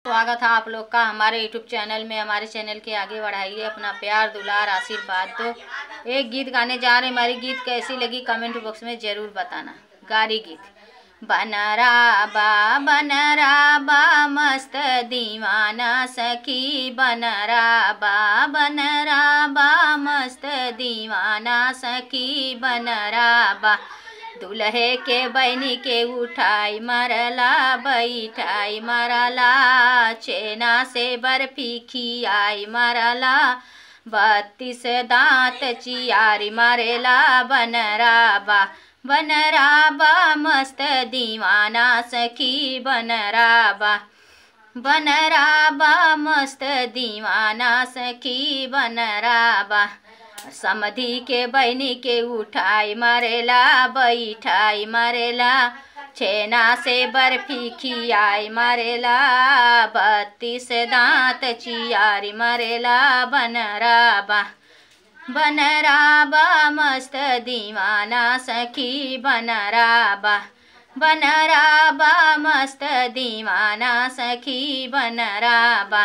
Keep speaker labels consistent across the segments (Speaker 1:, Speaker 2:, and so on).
Speaker 1: स्वागत है आप लोग का हमारे यूट्यूब चैनल में हमारे चैनल के आगे बढ़ाइए अपना प्यार दुलार आशीर्वाद दो एक गीत गाने जा रहे हमारी गीत कैसी लगी कमेंट बॉक्स में ज़रूर बताना गारी गीत बनरा बा बनरा बा मस्त दीवाना सखी बनरा बा बनरा बा मस्त दीवाना सखी बनरा बा दुल्हे के बहनी के उठाई मरला बैठाई मरला चेना से बर्फी खियाई मरला बत्तीस दांत चियारी मरेला बनराबा बनराबा मस्त दीवाना सखी बनराबा बनराबा मस्त दीवाना सखी बनराबा समधी के बहनी के उठाई मरेला बैठाई मरेला छेना से बर्फी खियाई मरेला बत्तीस दांत चियारी मरेला बनराबा बनराबा मस्त दीवाना सखी बनराबा बनराबा मस्त दीवाना सखी बनराबा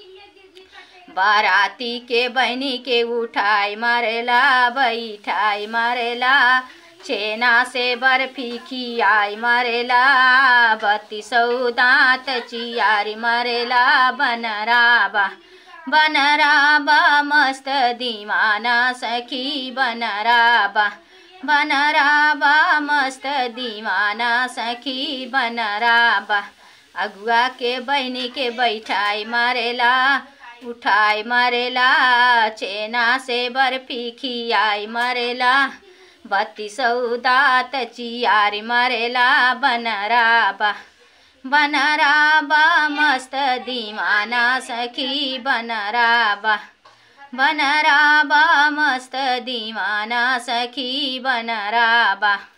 Speaker 1: बाराती के बहनी के उठाई मरेला बैठाई मरेला छेना से बर्फी खियाई मरेला बत्तीसौ दांत चियारी मरेला बनराबा बनराबा मस्त दीवाना सखी बनराबा बनराबा मस्त दीवाना सखी बनराबा अगुआ के बहनी के बैठाई मरेला उठाई मरेला चेना से बर्फी खियाई मरेला बत्तीसौ दात चियारी मरेला बनराबा बनराबा मस्त दीवाना सखी बनराबा बनराबा मस्त दीवाना सखी बनराबा